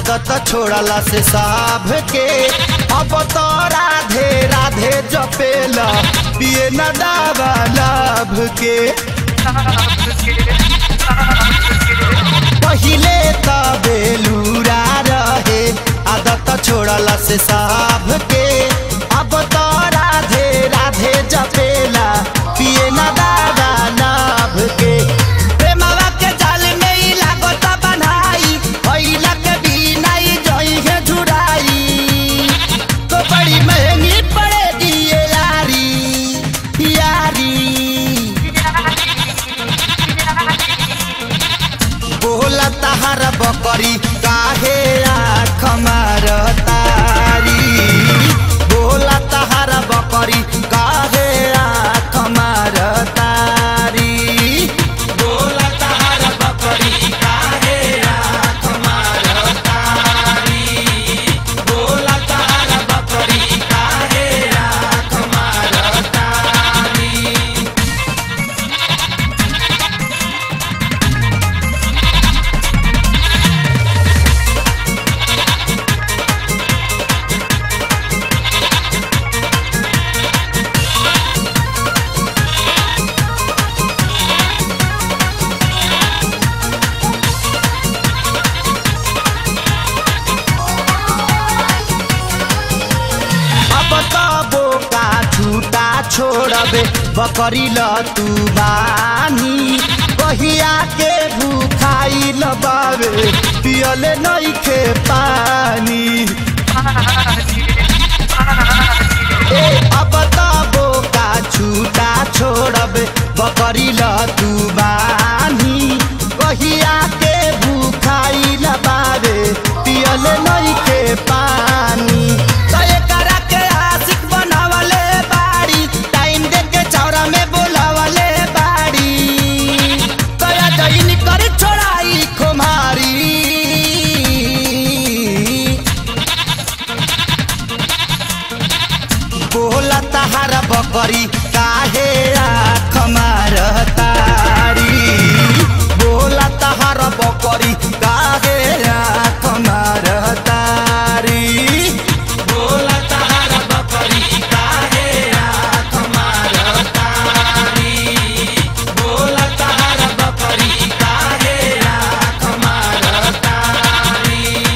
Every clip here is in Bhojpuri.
आदत छोड़ला से साभ के अब तो राधे राधे जपेला पिए न दावा लाभ के पहिले त बेलूरा रहे आदत छोड़ला से साभ के अब तो राधे राधे जपेला पिए न दावा लाभ के प्रेमवा के जाल में ही लागत बनाई भइला के बिना ही जई है झुराई तो बड़ी महंगी पड़ेगी ये यारी यारी बोला तहार बकरी काहे आँख मारतारी बोला तहार बकरी काहे आँख मारतारी बोला तहार बकरी काहे आँख मारतारी बोला तहार बकरी काहे आँख मारतारी अब त बोका छुटा छोड़बे बकरी ल तू बानी कहिया के भूखाई ल बाबे पियले नइखे पानी ए अब त बोका छुटा छोड़बे बकरी ल तू बानी कहिया के भूखाई ल बाबे पियले नइखे पानी त एकरा के आशिक बनावले बाड़ी टाइम दे के चौरा में बोलावले बाड़ी तया जईन कर छोड़ाई खुमारी बोला तहार बकरी काहे आँख मारतारी बोला तहार बकरी काहे आँख मारतारी बोला तहार बकरी काहे आँख मारतारी बोला तहार बकरी काहे आँख मारतारी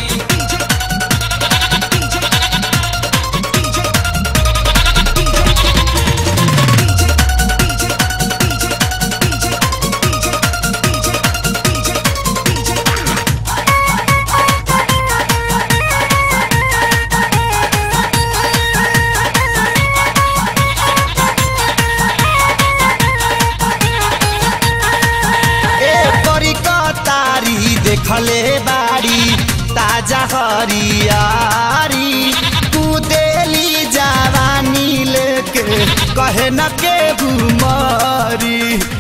ए परी कतारी देखले बाड़ी ताजा हरियारी कुदेली जवानी लेके कहे न के घुमारी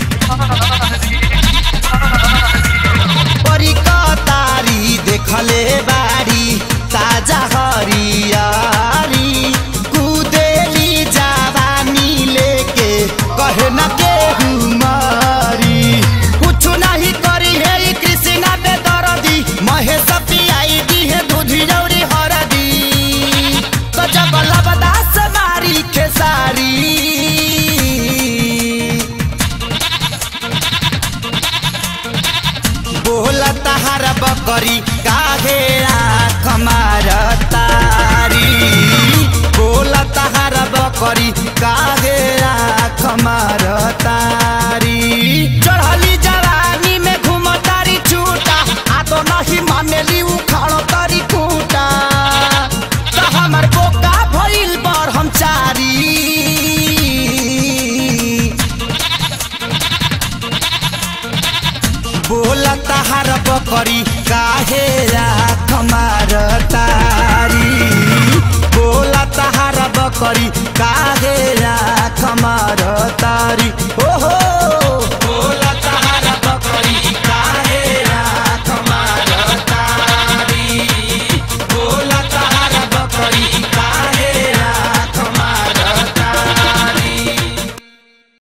परी कतारी देखले बाड़ी ताजा हरियारी कुदेली जवानी लेके कहे न के हुमारी कुछ नहीं करी है ई कृष्णा बेदरदी महेश पियाई दी है दूधी जौरी हरदी तो जब लबदास मारी खेसारी बोला तहार बकरी काहे आँख मारतारी बोला तहार बकरी काहे आँख मारतारी चढ़ली जवानी में घुमतारी छूटा आ तो नहीं मानेली उखाड़ तारी खूटा तो हमर बोका भइल पर हम चारी बोला तहार बकरी काहे आँख मारतारी बोला तहार बकरी